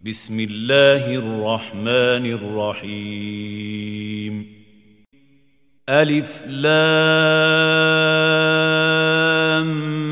بسم الله الرحمن الرحيم ألف لام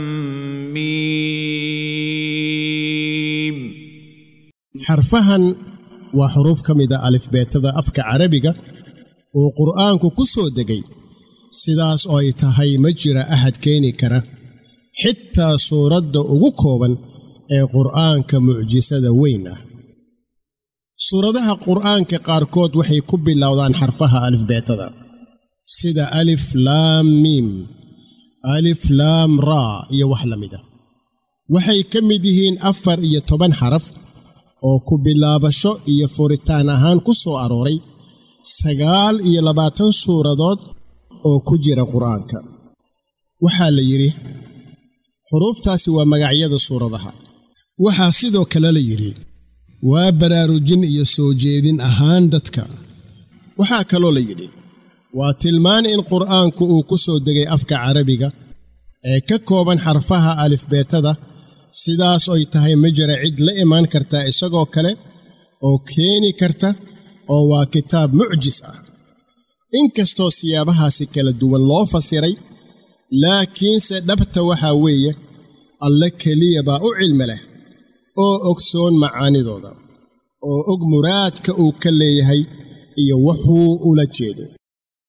ميم xarfahan waa xuruuf ka mida alifbeetada afka carabiga uu qur'aanku ku soo degay sidaas oo ay tahay ma jira ahad keeni kara xitaa suuradda ugu kooban ee qur'aanka mucjisada weyn ah suuradaha qur'aanka qaarkood waxay ku bilowdaan xarfaha alifbeetada sida alif laam miim alif laam raa iyo wax la mida waxay ka mid yihiin afar iyo toban xaraf oo ku bilaabasho iyo furitaan ahaan ku soo arooray sagaal iyo labaatan suuradood oo ku jira qur'aanka waxaa la yidhi xuruuftaasi waa magacyada suuradaha waxaa sidoo kale la yidhi waa baraarujin iyo soo jeedin ahaan dadka waxaa kaloo la yidhi waa tilmaan in qur'aanku uu ku soo degay afka carabiga ee ka kooban xarfaha alifbeetada sidaas oy tahay ma jira cid la imaan karta isagoo kale oo keeni karta oo waa kitaab mucjis ah inkastoo siyaabahaasi kala duwan loo fasiray laakiinse dhabta waxaa weeye alle keliya baa u cilmi leh oo ogsoon macaanidooda oo og muraadka uu ka leeyahay iyo wuxuu ula jeedo